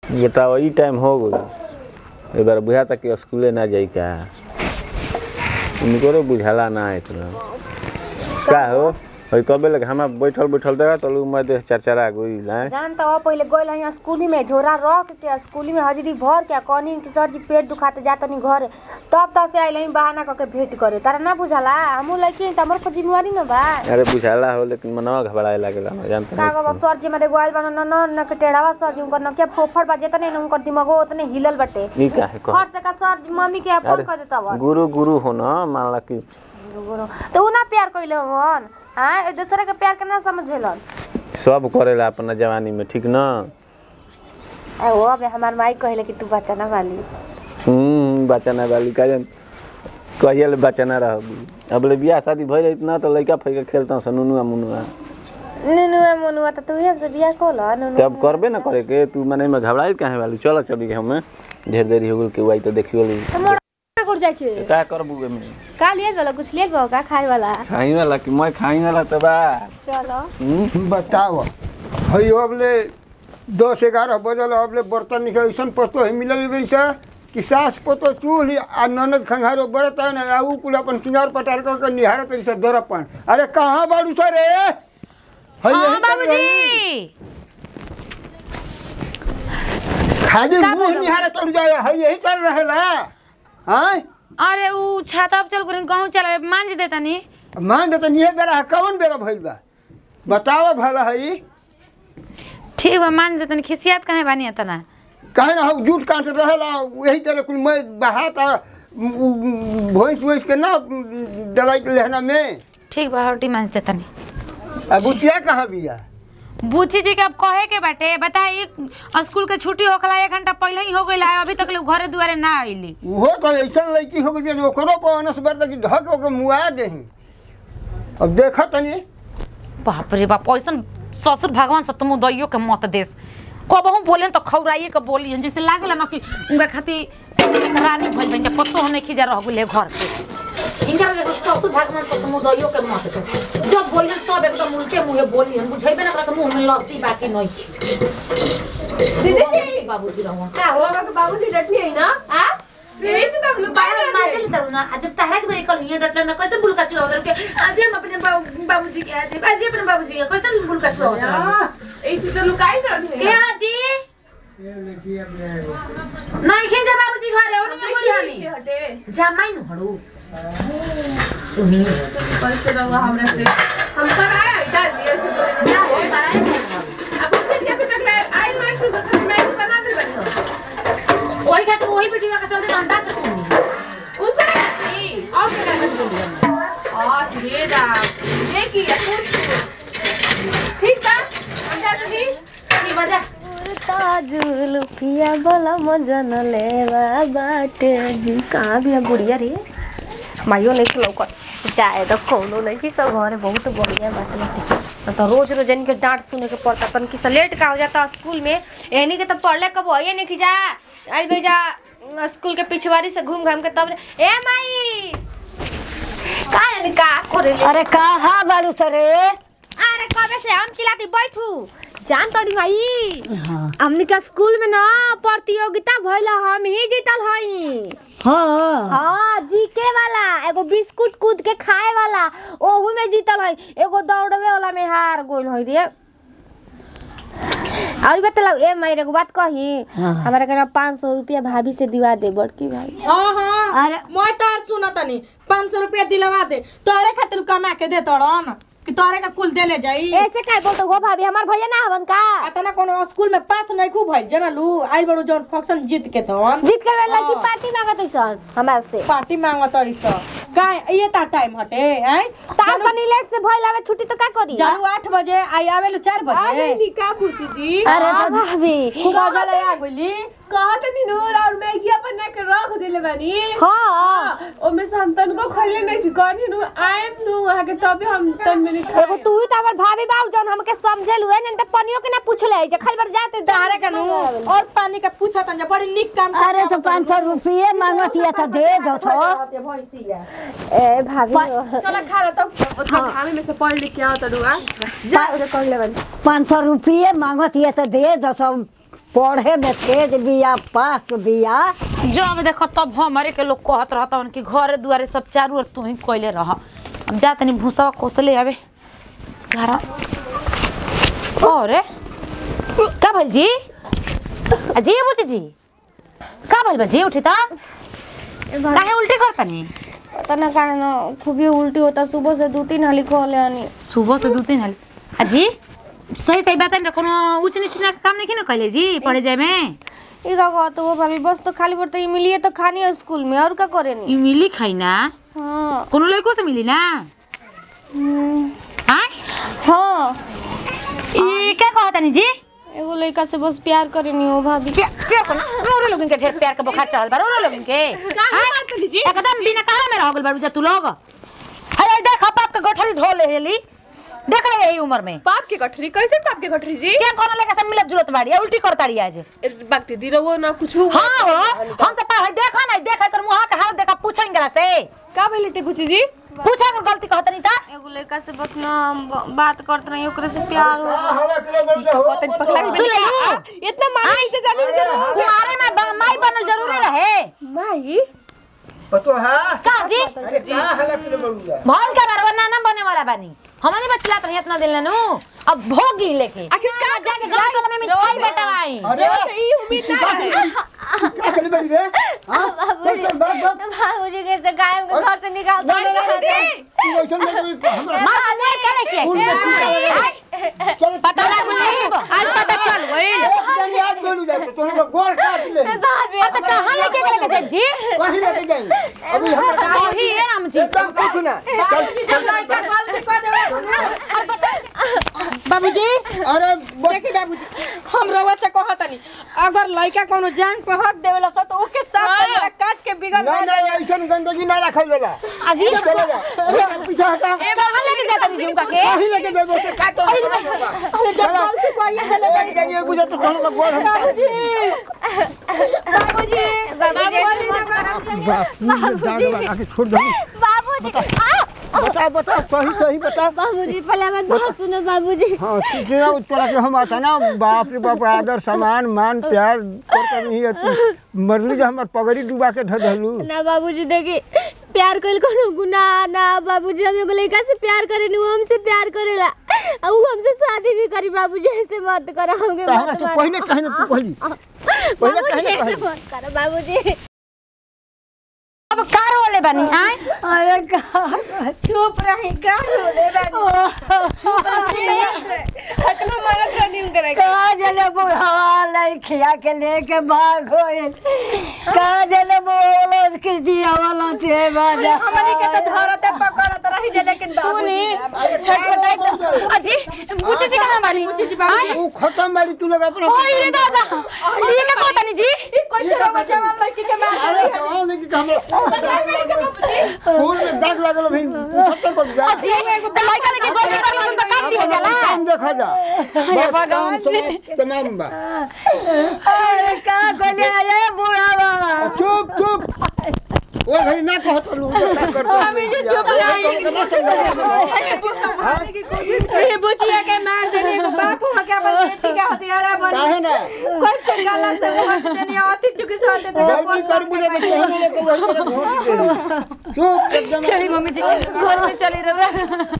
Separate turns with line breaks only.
बताओ ई टाइम हो गई एक बार बुझाता कि स्कूले ना जाई का उनको बुझाला ना इतना का हो है कबे लगे हम बैठल बैठल देखा तो लोग मैं देख चरचरा गई लाए
जान त अब पहिले गइल यहाँ स्कूली में झोरा रख के स्कूली में हाजिरी भर के कहनी कि सर जी पेट दुखाते जा तनी घरे तब तक से आइल बहाना करके भेंट करे तारा ना बुझाला हमू लड़की त हमर पर जिम्मेवारी न बा
अरे बुझाला हो लेकिन मनवा घबराए लागेला मैं जानता
का
नहीं
गो सर जी मेरे गोइल बना न न न के टेढ़ावा सर जी उनकर नकिया फोफड़ बाजे तने उनकर दिमागो उतने हिलल बटे
ई का है कह
फट से का सर जी मम्मी के फोन कर देता बा
गुरु गुरु हो ना मान ला कि
तो उ ना प्यार कइले हन हां एक दूसरे के प्यार के ना समझ भेलन
सब करेला अपना जवानी में ठीक ना
ए ओ अबे हमार माई कहले कि तू बच्चा ना वाली
हम्म बचाना वाली का जान कहिए ले बचाना रहोगी अब ले बियाह शादी भइल इतना तो लइका फइका खेलता सनुनुआ मुनुआ
नुनुआ मनुआ त तू से बियाह कोल नुनु
तब करबे ना करे के तू मने में घबराई काहे वाली चल चली हमें ढेर देरी हो गेल के वाई तो देखियो ली
मोड़ कर जाके
का करबू में
का लिए गलो कुछ लिए गो का खाए वाला
खाई वाला कि मैं खाई वाला तो बा
चलो
हम्म
बताओ है अबले दस ग्यारह बजल अबले बर्तन निकल ऐसा पस्तो है मिलल वैसा कि सास पतो चूल आ ननद खंघारो बरत है ना आ उ कुल अपन सिंगार पटार कर के निहारत ऐसे दरपन अरे कहाँ बाड़ू सर रे है यही पर रही। खाली मुंह निहारत चढ़ जाए है यही चल रहेला हाँ
अरे ऊ छाता पर चल गुरी गाँव चला मांझ देता नी
मान देता नहीं बेरा है कौन बेरा भइल बा बताओ भला है
ठीक बा मांझ देता नी खिसियात काहे बानी इतना
कहे ना हम जूठ काट रहेला यही तरह कुल मैं बहात आ भैंस वैंस के ना दवाई के लेहना में
ठीक बा हटी मांझ देता नी
अब बुचिया कहाँ बिया
बूची जी के अब कहे के बाटे बताई स्कूल के छुट्टी होखला एक घंटा पहले ही हो गई है अभी तक ले घरे दुआरे ना आइली
वो तो ऐसा लड़की हो गई ओकरो पर अनस बर कि धक ओके मुआ देही अब देखा तनी
बाप रे बाप ऐसन ससुर भगवान सतमु दैयो के मत देस कबहू बोले तो खौराइए के बोली जैसे लागला ना कि उनका खातिर रानी भइल बन जा पत्तो होने खिजा रह गेले घर पे इनका जैसे ससुर भगवान सतमु दैयो के मत देस जब बोली तब एकदम उल्टे मुंहे बोली बुझेबे ना करा मुंह में लस्सी बाकी नहीं दीदी बाबूजी रहो
का हो का बाबूजी डटनी है ना हां यही से तुम लोग
बाहर मार के तरू ना जब तहरा के मेरे कल ये डटले ना कैसे बुलका चुड़ा उधर के आज हम अपने बाबू बाबूजी के आज आज अपने बाबूजी के कैसे बुलका चुड़ा उधर
यही से लुकाई रहनी
के हाजी नहीं खिन जा बाबूजी घरे ओनी बोली हनी
हटे
जमाई न हड़ू
कैसे रहो हमरा से हम पर आया इधर दिए से
ना हो बाय
अब चलिए अभी तक आई मैं तो मैं बना दे बनी हो
ओही खातिर ओही वीडियो के चलते अंडा के सुनी
ऊपर नहीं और क्या कर दूंगी और ये दा ये की कुछ ठीक था अंडा दीदी
की बजा
ताजुल पिया बोला मजन लेवा बाटे जी कहाँ भी है बुढ़िया रे माइयो नहीं खिलो कर चाहे तो कोनो नहीं कि सब घरे बहुत बढ़िया बात बाटे तो रोज रोज इनके डांट सुने के पड़ता तन कि लेट का हो जाता स्कूल में एनी के तो पढ़ले कब ये नहीं कि जा आई भेजा स्कूल के पिछवाड़ी से घूम घाम के तब ए माई का यानी का करे ले?
अरे कहा बारू तरे
अरे कबे से हम चिल्लाती बैठू जान तोड़ी माई हमनी के स्कूल में ना प्रतियोगिता भइला हम ही जीतल हई
हाँ
हाँ जीके वाला एगो बिस्कुट कूद के खाए वाला ओहू में जीतल हई एगो दौड़वे वाला में हार गइल हई रे और बतलाओ ए माई एगो बात कही
हाँ।
हमारे के पाँच सौ रुपया भाभी से दिवा दे बड़की भाई
हाँ हाँ
अरे
मैं तार सुना तनी पाँच सौ रुपया दिलवा दे तोरे खातिर कमा के दे तोड़न कि तोरे का कुल दे ले जाई
ऐसे काहे बोलते हो भाभी हमार भैया ना हवन का
अतना कोनो स्कूल में पास नहीं खूब भइल जना लू आइल बड़ो जौन फंक्शन जीत के तवन
जीत के वेला की
हाँ।
पार्टी मांगत है सर हमार से
पार्टी मांगवा तड़ी स का ये ता टाइम हटे हैं
तार कनी लेट से भइल आवे छुट्टी तो का करी
जानू आठ बजे आई आवेलू चार बजे
का पूछी जी
अरे
अरे भाभी
खूब मजा ले आ गइली
कहत नी नूर और मैगी अपन ना के रख देले बानी
हाँ
ओमे से हम तनको खइले में कि कहनी नु आई एम नु वहां के तबे हम तन में
एगो तू ही तो हमर भाभी बाऊ जौन हमके समझेलु है जन त पनियो के ना पूछले जे खाली बार जाते
तारे का नू और पानी का पूछा तन बड़ी निक काम
अरे तो पाँच सौ रुपये मांगतिया तो दे दो तो
भैंसिया
ए भाभी
चला खा लो तब उतना खामे में से पढ़ लिख के आओ तड़ुआ जा उधर कर ले बन
पाँच सौ रुपये मांगतिया तो दे दो तो पढ़े में तेज बिया पास बिया
जब देखो तब हमारे के लोग कहत रहता कि घरे दुआरे सब चारू ओर तू ही कोइले रह अब जा तनी भूसा कोसले आवे घर अरे का भल जी अजी बुझ जी का भल बजी उठी ता काहे उल्टी करतनी
तना कारण खूबी उल्टी होता सुबह से दो तीन हाली कहले आनी
सुबह से दू तीन हाल अजी सही सही बात है कोनो ऊंच नीच ना काम नहीं ना कैले जी पढ़े जाए में
ई का कहत हो भाभी बस तो खाली पड़ता ये मिलिए तो खानी है स्कूल में और का करे नी
ई मिली खाई ना
हाँ
कोनो लड़को से मिली ना
हम्म,
आय
हाँ
ई क्या कहता नी जी
एगो लड़का से बस प्यार करे नी हो भाभी
क्या क्या कोना रो रो लोगन के ढेर प्यार के बुखार चढ़ल बा रो रो लोगन के
काहे मारतनी जी
एकदम बिना काला में रह गइल बाड़ू जा तू लोग हाय देख बाप के गठरी ढोल ले लेली देख रहे यही उम्र में
पाप के गठरी कैसे पाप के गठरी जी
क्या कोनो लेके सब मिलत जुलत बाड़ी उल्टी करता रही आज
बागती दी रहो ना कुछ हो
हां हो हम सब पा देखा नहीं देखा कर मुंह के हाथ देखा पूछेंगे ना से
का भइल टे बुची जी
पूछा कर गलती कहत नहीं ता
एगो लड़का से बस ना हम ब- बात करते रही ओकरे से प्यार हो
पतन पकला के
सुन ले
इतना मार से जाने जरूर
कुमारे में ब- माई बनल जरूरी रहे
माई
पतो है
का जी
अरे का हला के बड़ुआ
भल के बार नाना बने वाला बानी हमनी बचला तो इतना दिल नु अब भोगी लेके
आखिर का
जाके गाय में मिठाई बटवाई
अरे
ई उम्मीद ना रहे
क्या करे बड़ी रे हां चल चल बात बात
बाबूजी कैसे गायब के घर से निकाल
ना ना ना तू वैसे में कोई हमरा
मार मार के लेके
फूल में तू चल
पता लग नहीं आज पता चल गइल
एक दिन याद बोलू जाते तो हम गोल काट ले
भाभी
तो कहां लेके लेके जाए जी
वहीं लेके जाएंगे अभी हम
वही है राम जी
एकदम कुछ ना
बाबूजी जब लड़का गलती कर देवे बाबूजी
अरे बस
देखी बाबूजी हम रउआ से कहतनी अगर लड़का कोनो जान पे हक देवेला सो तो ओके साफ करेला काट के बिगड़
ना ना ऐसा गंदगी ना रखल बेला
अजी
चले जा अरे पीछे हटा
ए कहां लेके जाता जी उनका के
वहीं लेके जाएंगे उसे काटो
अरे जब गलती को ये देले
एक जगह गुजर तो हम लोग गोल हम
बाबूजी बाबूजी
बाबूजी आके छोड़ दो
बाबूजी
बता बता सही सही बता
बाबूजी पहले हमारी बात सुनो बाबूजी
हाँ तीसरा उत्तर के हम आता ना बाप रे बाप आदर सम्मान मान प्यार करता नहीं है तू मरली जो हमार पगड़ी डुबा के धर धलू
ना बाबूजी देखी प्यार कइल कोनो गुनाह ना बाबूजी हम एगो लड़का से प्यार करे नी वो हमसे प्यार करेला आ ऊ हमसे शादी भी करी बाबूजी ऐसे मत करो हमके
ताहरा
मत
से
मारो
पहले कहे ना तू कहली पहले
बाबूजी
कहे ना
ऐसे
कहली
मत करो बाबूजी
अब कार वाले बनी आए
अरे का
चुप रही का रोले बानी चुप रही अतना मरत रही उनकरा के
का जले बुढ़ावा लड़किया के लेके भाग गइल का जले बोलो के दिया वाला थे बाजा
हमनी के तो धरते पकड़त रही जे लेकिन बाबूजी
छटपटाई
अजी पूछे जी कहां बानी पूछे जी बाबू
तू खत्म बारी तू लोग अपना
ओए ये दादा ये क्या कहता नी जी
ई कैसे रउआ जवान लड़की के मार
अरे जवान लेके हम फूल में दाग लागल भाई तू खत्म कर जा
जी एगो लड़का लेके गोली कर लो उनका काम दिया जाला
काम देखा जा बस काम समाप्त तमाम बा
अरे का कहले अरे बुढ़ावा
चुप चुप ओ घड़ी ना कहत लू काम करतो हमें जो चुप
ये बुचिया के मार देने को बाप हो के अपन बेटी का हथियारा बन
काहे ना
कैसे गलत से वोट देने आती चुकी से होते तो
गलती कर बुझे तो कहने लेके वही तरह वोट दे चुप एकदम
चली मम्मी जी घर में चली रहे